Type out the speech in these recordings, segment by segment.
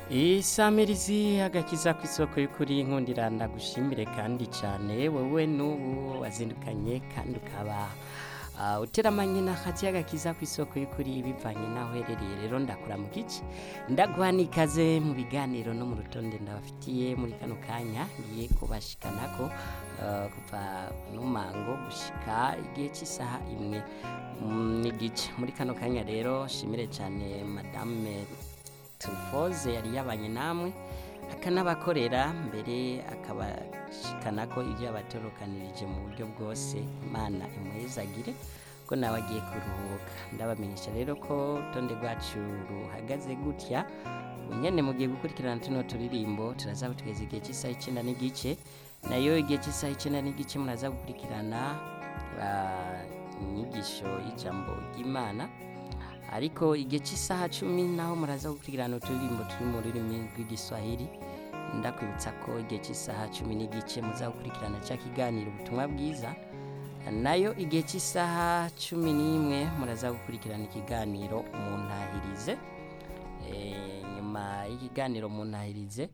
isamirizi agakiza ku isoko y'ukuri nkundira ndagushimire kandi cyane wowe n'ubu wazindukanye kandi ukaba uh, uteramanye n'akati agakiza ku isoko y'ukuri bivanye n'aho uherereye rero ndakura mu gice ndaguha n'ikaze mu biganiro no mu rutonde ndabafitiye muri kano kanya ngiye kubashikanako uh, kuva n'umango gushika igihe cy'isaha imwe mm, n'igice muri kano kanya rero shimire cyane madame turufoze yari yabanye namwe akanabakorera mbere akabashikana ko ibyo yabatorokanirije mu buryo bwose imana imuhezagire ko nawe agiye kuruhuka ndabamenyesha rero ko urutonde rwacu ruhagaze gutya nyine mugiye gukurikirana tuno turirimbo turaza tugeze igihe cy'isaha icyenda n'igice nayo igihe cy'isaha icyenda n'igice muraza gukurikirana ah, inyigisho y'ijambo ry'imana ariko igihe cy'isaha cumi naho muraza gukurikirana uturirimbo turi mu rurimi rw'igiswahili ndakwibutsa ko igihe cy'isaha cumi n'igice muza gukurikirana cya kiganiro ubutumwa bwiza nayo igihe cy'isaha cumi n'imwe muraza gukurikirana ikiganiro mu ntahirize Eh, nyuma y'ikiganiro mu ntahirize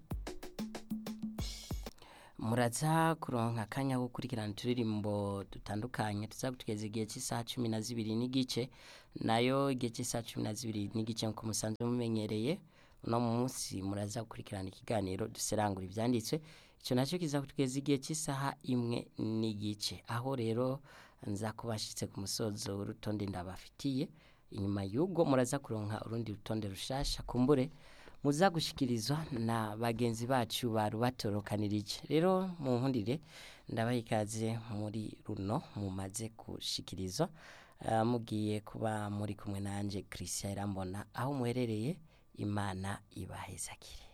muraza kuronka akanya ko gukurikirana uturirimbo dutandukanye tuzagutugeza igihe cy'isaha cumi na zibiri n'igice nayo igihe cy'isaha cumi na zibiri n'igice nk'uko musanzwe mumenyereye uno munsi muraza gukurikirana ikiganiro duserangura ibyanditswe icyo nacyo kizagutugeza igihe cy'isaha imwe n'igice aho rero nza kubashitse ku musozo w'urutonde ndabafitiye inyuma y'ubwo muraza kuronka urundi rutonde rushasha kumbure muza gushikirizwa na bagenzi bacu barubatorokanirije rero mu nkundire ndabaha ikaze muri runo mumaze gushikirizwa Ah, mugiye kuba muri kumwe nanje christian irambona aho muherereye imana ibahezakire